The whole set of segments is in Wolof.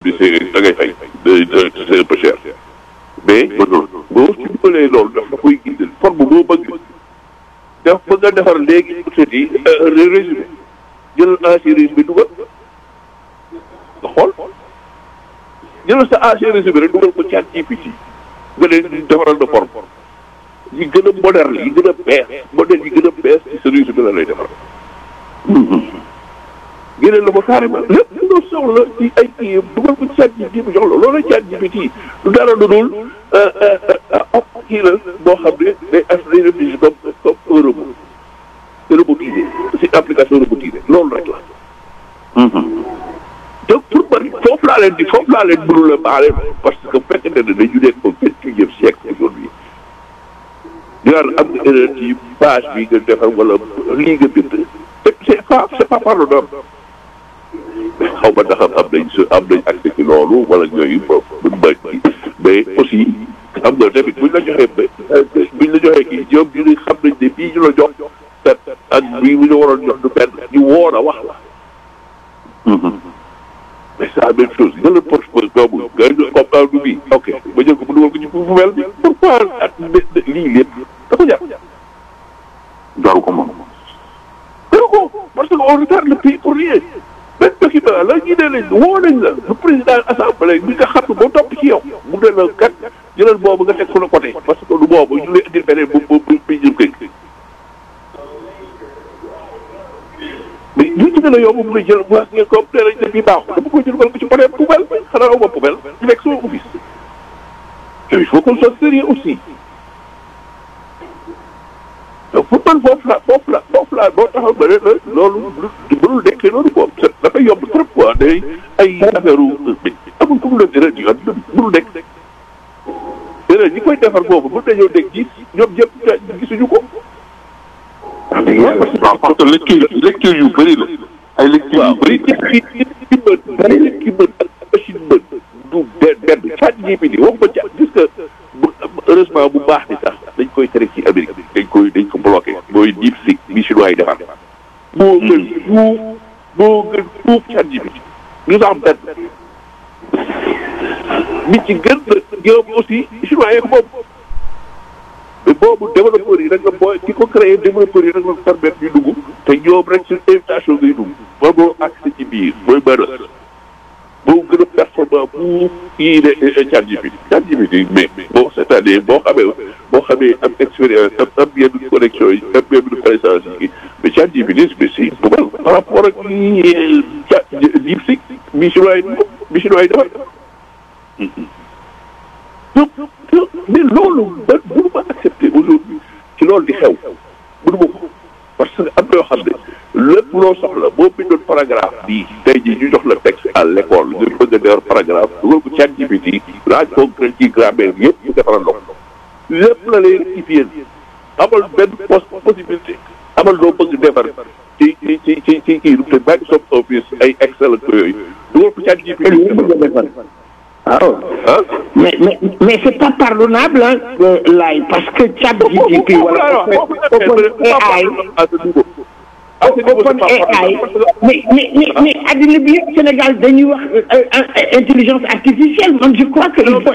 bi c'est da ngay fay c'est un peu cher mais boo ci dugalee loolu daf da koy gindal forme boo bëgg daf bëgg a defar léegi peut-être yi résumé jëlal ancien résumé dugal nga xool jëlal sa ancien résumé rek dugal ko chat GPT nga leen defaral de forme yi gën a moderne yi gën a bees modèle yi gën a bees ci sa résumé la lay defar génne la ko carrément lépp lu nga soxla ci ay kii dugal ko chat GPT bi jox la loolu chat GPT du dara lu dul op kii la boo xam ne day as day réfléchir comme comme un robot c'est robotisé c'est application robotisée loolu rek la donc pour man foofu laa leen di foofu laa leen mënul a baale parce que bu fekkente ne dañu nekk au vingt-et-unième siècle aujourd'hui ñu naan am nga erreur ci page bi nga defar wala lii nga bind c'est pas c'est pas pardonnable xaw ma ndax am nañ sa am nañ accès ci loolu wala ñooyu buñ bañ ci mais aussi xam nga tamit buñ la joxee ba buñ la joxee kii ñoom ñu ne xam nañ ne bii ñu la jox tet ak bii bu ñu waroon jox du benn ñu woon a wax la mais c'est la même chose nga la propose boobu nga comme aw du bii ok ba jël ko bu dugal ko ci poubelle bi pourquoi at lii lépp da ko jar jaru ko moom jaru ko parce que on retarde le pays pour rien benn document la ñu ne leen woo nañ la le président assemblée bi nga xam ne boo topp ci yow mu ne la kat jëlal boobu nga teg fu la côté parce que du boobu ñu lay indil beneen bu bu bi jëm kay mais ñu ci gën a yomb mu ne jël waa ngeen ko nee nañ ne bii baaxul dama ko jël ko ci côté poubelle bi xanaa aw ma poubelle ñu nekk sama office il faut qu'on soit sérieux aussi donc pour man foofu la foofu la foofu la boo taxaw ba ne la loolu lu mënul nekkee loolu quoi dafay yomb trop quoi day ay affaire amul fu mu la dara di yoon mënul nekk déedéet ñi koy defar boobu mën nañoo dégg gis ñoom ñëpp gisuñu ko. waaw parce que lecture lecture yu bëri la ay lecture yu bëri ki ki ki mën ki mën ak machine mën du benn benn chat GPT wax ma chat gis que heureusement bu baax ni sax dañ koy tere ci Amérique dañ koy dañ ko bloqué mooy DeepSeek bi chinois yi defar moo gën fuuf moo gën fuuf chat GPT ñu sax benn nit ci gën na ñoom aussi chinois yi ko moom mais boobu développeurs yi rek la booy ki ko créé développeurs yi rek la permettre ñu dugg te ñoom rek sur invitation ngay dugg ba moo accès ci biir mooy mën boo gën a performant pour kii de chat GPT chat GPT mais bon c'est-à-dire boo xamee boo xamee am expérience am am yenn connexion yi am yenn connaissance yi mais chat GPT mais c'est poubelle par rapport ak lii chat DeepSeek bi chinois yi bi chinois yi defar donc mais loolu ba mënu ma accepter aujourd'hui ci loolu di xew mënu ma ko parce que am na yoo xam ne lépp loo soxla boo bindoon paragraphe bii tey jii ñu jox la texte à l'école nga bëgg a defar paragraphe dugal ko chat GPT laaj ko ci grammaire bi yëpp mu defaral la ko lépp la lay rectifier amal benn possibilité amal loo bëgg defar ci ci ci ci ci kii te Microsoft Office ay Excel ak yooyu dugal ko chat GPT waaw mais mais mais c'est pas pardonnable hein laay parce que chat GPT wala open AI open AI mais mais mais mais addina bi yëpp Sénégal dañuy wax intelligence artificielle man je crois que il faut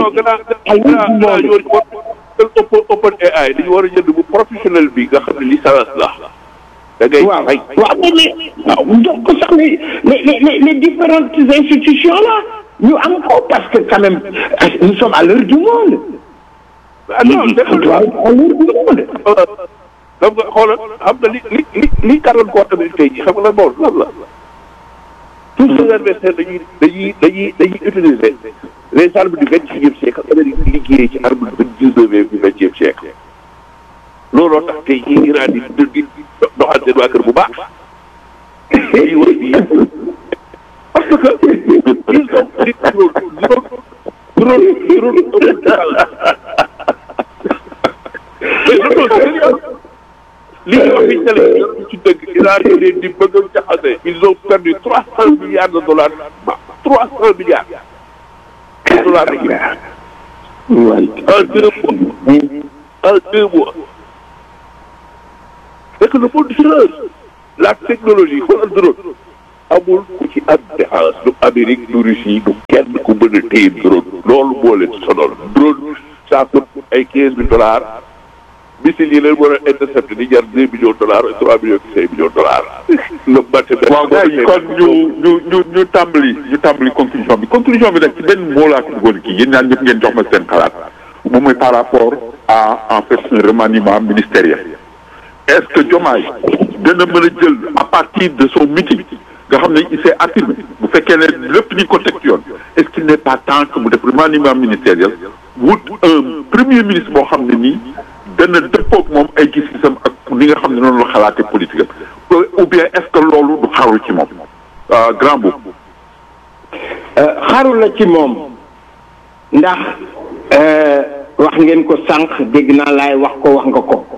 open open AI dañu war a jënd bu professionnel bi nga xam ne licence la da ngay waaw waaw mais waaw donc ko sax les les les différentes institutions là ñu am ko parce que quand même nous sommes à l'heure du monde. ah non à l'heure du monde. xam nga xoolal xam nga li li li li karoon koo tamit tey jii xam nga lan moo lan la tous ces adversaires dañuy dañuy dañuy dañuy utiliser les armes du vingt et unième siècle Amérique di liggéey ci armes du dix-neuvième du vingtième siècle looloo tax tey jii Iran di di doxal seen waa kër bu baax lii war di parce que ils ont di drone drone drone li ñu wax fi télé ci dëgg Iran yi leen di bëgg a jaxase ils ont perdu trois cent milliards de dollars trois cent milliards de dollars en deux mois en deux mois c'est que le monde change la technologie xoolal drone amul ku ci am défense du Amérique du Russie du kenn ku mën a téye drone loolu moo leen sonal drone ça coûte ay quinze mille dollars missile yi leen war a intercepté di jar deux millions de dollars trois millions cinq millions de dollars. le matériel waaw gars yi kon ñu ñu ñu ñu tàmbali ñu tàmbali conclusion bi conclusion bi nag ci benn moo laa ko bëggoon kii yéen ñaar ñëpp ngeen jox ma seen xalaat moom mooy par rapport à en fait un remaniement ministériel est-ce que Diomaye dana mën a jël à partir de son meeting nga xam ne il s'est affirmé bu fekkee ne lépp ni ko teg ci yoon est-ce qu'il n'est pas temps que mu def remaniement ministériel wut un premier ministre boo xam ne nii dana dëppoog moom ay gis-gisam ak ni nga xam ne noonu la xalaatee politique am ou bien est-ce que loolu du xaru ci moom grand boobu. xaru la ci moom ndax wax ngeen ko sànq dégg naa laay wax ko wax nga ko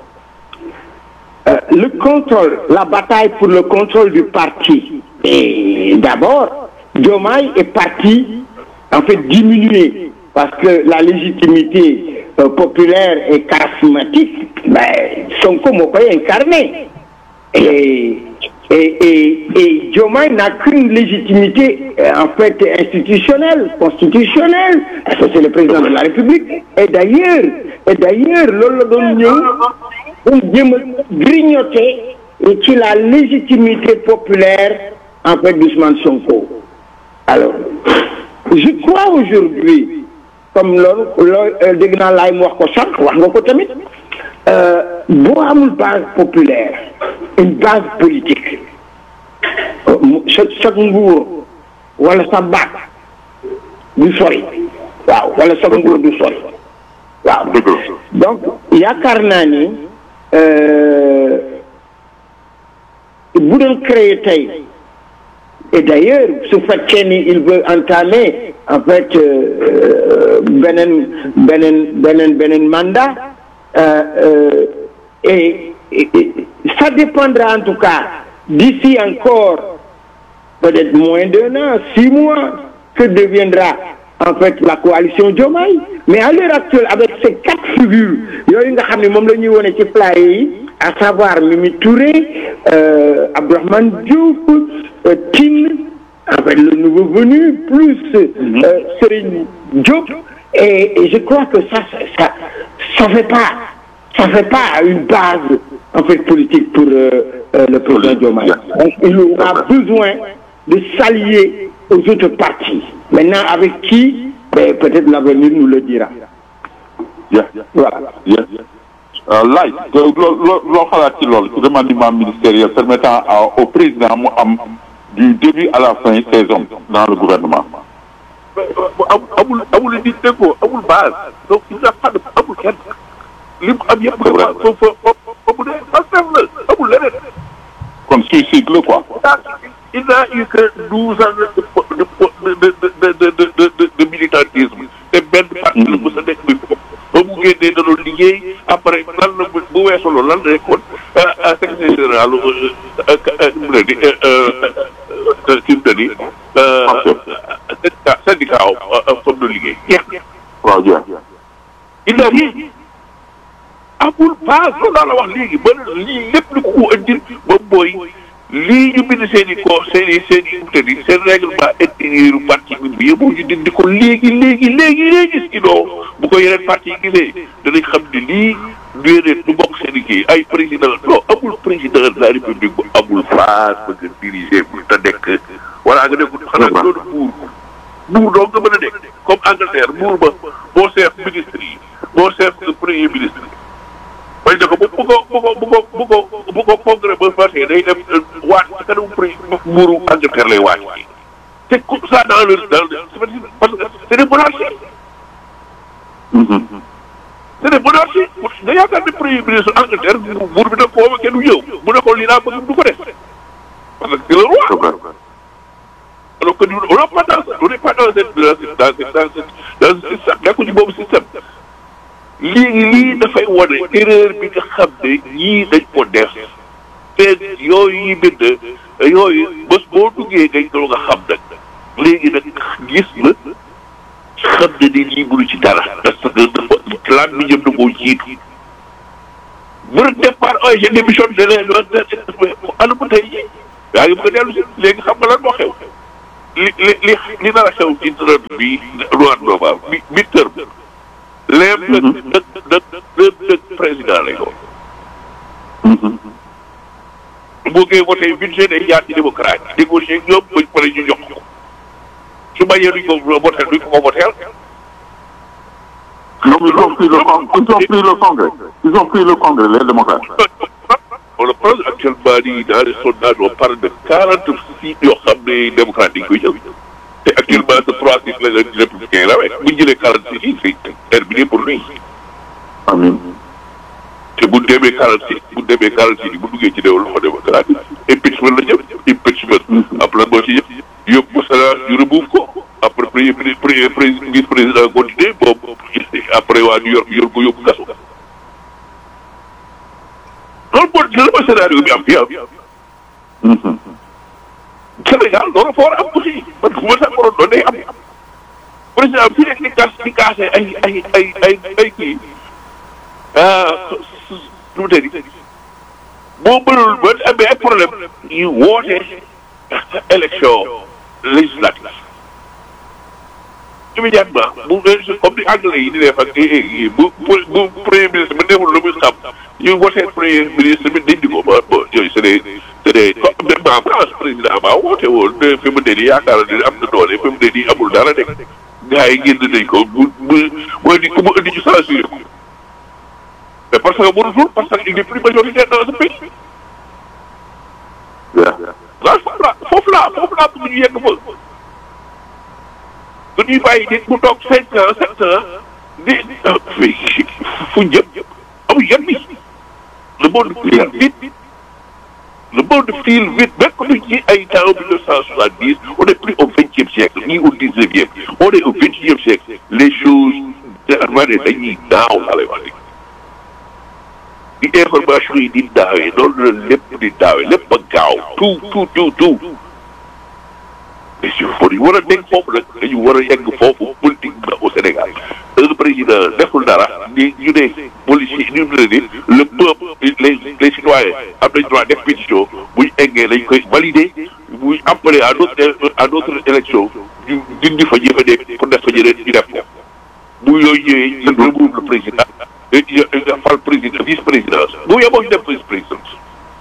le contrôle la bataille pour le contrôle du parti et d'abord Diomaye est parti en fait diminuer parce que la légitimité euh, populaire et charismatique ben Sonko moo koy incarné et et et et Diomaye n'a qu'une légitimité euh, en fait institutionnelle constitutionnelle parce que c'est le président de la République et d'ailleurs et d'ailleurs loolu la doon ñëw pour jéem a grignoter ci la légitimité populaire en fait d'Ousmane Sonko alors je crois aujourd'hui comme loolu loolu dégg naa laay mu wax ko sànq wax nga ko tamit boo amul base populaire une base politique sa sa nguur wala sa baat du sori waaw wala sa nguur du sori waaw donc yaakaar naa ni bu doon créer tey et d'ailleurs su fekkee ni il veut entamer en fait beneen beneen beneen beneen mandat et, et, et ça dépendra en tout cas d'ici encore peut-être moins d'un an six mois que deviendra en fait la coalition Diomaye mais à l'heure actuelle avec ces quatre figures yooyu nga xam ne moom la ñuy wone ci flyer yi à savoir Mimi Touré euh, Abdourahmane Diouf euh, Tine en fait le nouveau venu plus euh, Serigne Diop et, et je crois que ça ça ça fait pas ça fait pas une base en fait politique pour le président Diomaye donc il aura besoin de s'allier aux autres partis maintenant avec qui ben, peut-être l'avenir nous le dira yeah. voilà yeah. laaj loo loo loo xalaat ci loolu ci remaniement ministériel permettant au président mu am du début à la fin ses hommes dans le gouvernement. amul amul nit déggoo amul base donc il n'a pas de amul kenn li mu am yëpp. vrai foofu foofu de Pastef la amul leneen. kon suicide la quoi. il n'a eu que douze ans de de de de de de de de militantisme te benn parti la mos a nekk muy foofu. ba mu génnee da doon liggéey après lan la bu weesoo loolu lan la nekkoon secrétaire général mu ne di kii mu ne di syndicat syndicat comme de liggéey jeex na. waaw jeex il n'a rien amul base loolu daal la wax léegi ba lii lépp lu ko indil ba mooy lii ñu bind seen i ko seen i seen i te di seen règlement intérieur parti bi bi yëpp ñu dindi ko léegi léegi léegi léegi sinon bu ko yeneen parti yi gisee danañ xam ne lii déedéet du bokk seen i kii ay président non amul président de la république bu amul base bëgg a diriger bu te nekk wala nga nekkul xanaa nga doon buur buur doo nga mën a nekk comme Angleterre buur ba boo seef ministre yi boo seef premier ministre bañ ne ko bu bu ko bu ko bu ko bu ko bu ko congrès ba passé day dem waat ci kanamu prix buuru Angleterre lay waat te comme ça dans le dans le parce que c'est des monarchies c'est des monarchies nga yaakaar ne premier ministre Angleterre buur bi nag foofu kenn du ñëw mu ne ko lii laa bëgg du ko def parce que c'est le roi alors que nous on n'a pas dans on n'est pas dans cette dans cette dans cette dans cette dans ce système nekkuñu boobu système léegi lii dafay wane erreur bi nga xam ne ñii dañ ko def te yooyu yi bind yooyu bés boo duggee ngay doon nga xam nag léegi nag gis na xam ne ni lii mënu ci dara parce que dafa laaj bi ñëpp da koo jiitu bu départ ay je démissionne de leen ana ba tey daa ngi bëgg a dellu si léegi xam nga lan moo xew li li li li nar a xew ci dërët bi mois de novembre bi bi terme léem dëkk dëkk dëkk dëkk dëkk président lay doon bu ngeen voté budget day jaar ci démocrate négocier ñoom bañ pare ñu jox ko su bañee duñ ko voté duñ ko ko voteel Donc ils ont pris le con- ils ont pris le congrès. Ils ont pris le congrès, les démocrates. on le prend actuellement nii dans les sondages on parle de quarante six yoo xam ne démocrate dañ koy jël te actuellement ce trois six la républicain la rek bu ñu jëlee quarante six yi c'est terminé pour lui Amin. te bu demee quarante six bu demee quarante six yi bu duggee ci déw loxo démocrate impeachment la jëm impeachment après boo ci yëpp yóbbu Sénat ñu remove ko après premier premier premier vice président continué boobu après waa New York yor ko yóbbu kaso loolu moo la ma scénario bi am fii am Sénégal loolu fa war a am aussi parce que bu ma sax waroon doon day am président bi nekk di gas di gaase ay ay ay ay ay kii ah nu mu tëddi boo mënul ba amee ay problème yu woote élection législative immédiatement bu comme ni anglais yi di def ak bu bu bu premier ministre bi deful lu muy xam ñu voté premier ministre bi dindi ko ba ba yooyu c'est des c'est des comme même en France président ba woote woon ne fi mu ne nii yaakaar ne am na doole fi mu ne nii amul dara de gars yi génn nañ ko bu bu mooy di ku mu indi ñu censuré ko mais parce que mënutul parce que il n'est plus majoritaire dans ce pays Yeah. waaw foofu la foofu la foofu la bëgg ñu yegg fa du ñuy bàyyi nit mu toog cinq ans sept ans di fu jëm amul yan bi le monde file vite le monde file vite nekk ci ay temps mille neuf cent soixante dix on est plus au vingtième siècle ni au dix-neuvième on est au vingt-et-unième siècle les choses dañuy naaw laa lay wax léegi di information yi di daawee noonu la lépp di daawee lépp ba gaaw tout tout tout tout mais si faut ñu war a nekk foofu nag dañu war a yegg foofu politiquement au Sénégal un président deful dara ni ñu ne policier ñu ne ni le peuple les les citoyens am nañ droit def pétition buñ eggee dañ koy valider buñ appeler à d'autres à d'autres élections ñu dindi fa ñi fa nekk pour def fa ñeneen ñu def ko bu yooyu ñëwee ñu remove le président nga fal président vice présidence bu yeboo ñu def vice présidence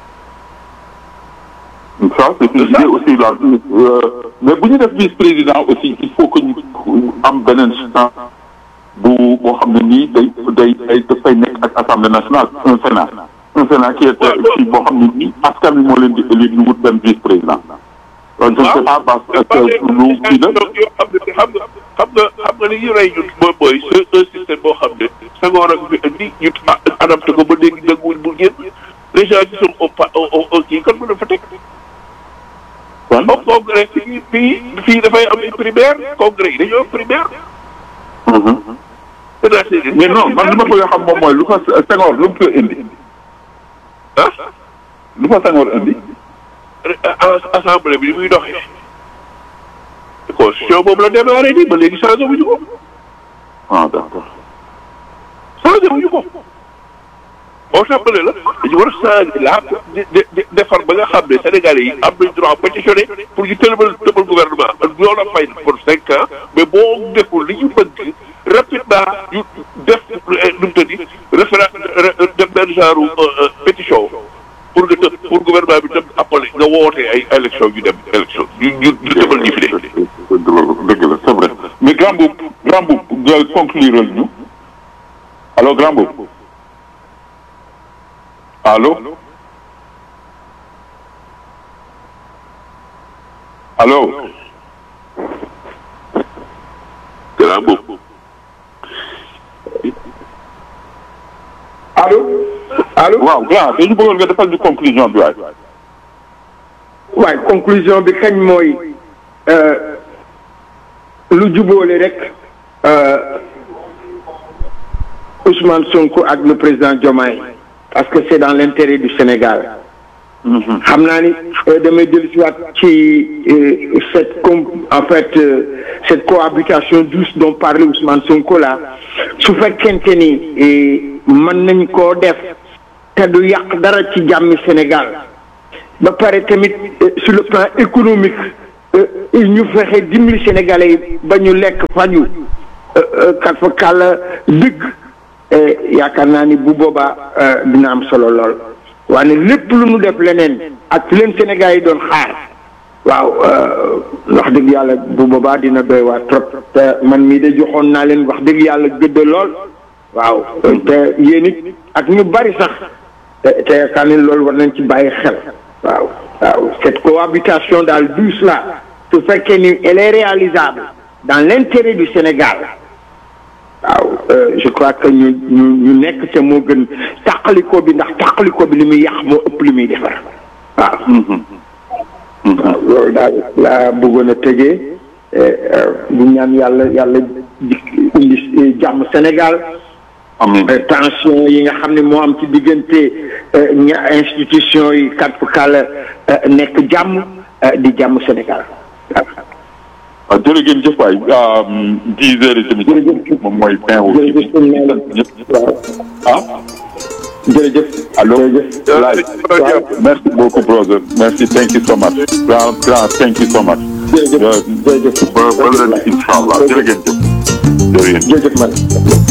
Ça, c'est une idée aussi là. Euh, mais bu ñu def vice-président aussi il faut que ñu am beneen chance bu boo xam ne nii day day day dafay nekk ak assemblée nationale un sénat un sénat qui est kii boo xam ne nii askan wi moo leen di élire ñu wut benn vice-président. donc je ne sais pas parce que lu kii la. xam nga xam nga xam nga xam nga li ñu rey ñun mooy mooy c'est un système boo xam ne Senghor ak fi indi ñu adapté ko ba léegi dëgguwuñ bu génn les gens qui sont au pa au au kii kon mën na fa teg. kon au congrès fii fii fii dafay am ay primaire congrès yi dañoo am primaire. mais non man li ma bëgg a xam moom mooy lu fa Senghor lu mu fa indi. ah lu fa Senghor indi. assemblée bi ni muy doxee. constitution boobu la démarré nii ba léegi changé wuñu ko. ah d'accord. changé wuñu ko. boo tàmbalee la dañu war a changé la de de defar ba nga xam ne Sénégalais yi am nañ droit pétitionné pour ñu tëbal tëbal gouvernement ñoo la fay pour cinq ans mais boo deful li ñu bëgg rapidement ñu def nu mu tëddi référé def benn genre pétition pour nga tëb pour gouvernement bi tëb appelé nga wootee ay élection ñu dem élection ñu ñu ñu tëbal ñi fi de. dëgg la c'est vrai mais grand boub grand boub nga conclure ñu allo grand boub allo allo grand boobu. allo allo waaw grand dañu bëggoon nga defal ñu conclusion bi waay waaye conclusion bi kañ mooy lu jubóole rek Ousmane Sonko ak le président Diomaye parce que c'est dans l'intérêt du Sénégal xam naa ni damay dellu si waat ci cette com en fait cette cohabitation douce dont parlait Ousmane Sonko là su fekkente ni mën nañ koo def te du yàq dara ci jàmmi Sénégal ba pare tamit sur le plan économique ñu fexe dimbali Sénégalais yi ba ñu lekk faju kat fa kàlla dëgg yaakaar naa ni bu boobaa dina am solo lool waaye lépp lu nu def leneen ak leen Sénégal yi doon xaar waaw wax dëgg yàlla bu boobaa dina doy waa trop te man mii de joxoon naa leen wax dëgg yàlla gëdd lool waaw te yéen it ak ñu bari sax te te yaakaar ne loolu war nañ ci bàyyi xel waaw waaw cette cohabitation daal douce là su fekkee ni elle est réalisable dans l'intérêt du Sénégal waaw je crois que ñu ñu ñu nekk ca moo gën tàqaliko bi ndax tàqaliko bi li muy yàq moo ëpp li muy defar waaw waaw loolu daal laa bëggoon a tëjee bu ñaan yàlla yàlla indi jàmm Sénégal tension yi nga xam ne moo am ci diggante ña institution yi kat fu kàlla nekk jàmm di jàmm Sénégal waaw jërëjëf jëf waay dix heures et demie moom mooy fin wu ñëpp ah jërëjëf allo merci beaucoup brother merci thank you so much grand grand thank you so much jërëjëf jërëjëf ba ba leen incha allah jërëjëf jërëjëf jërëjëf man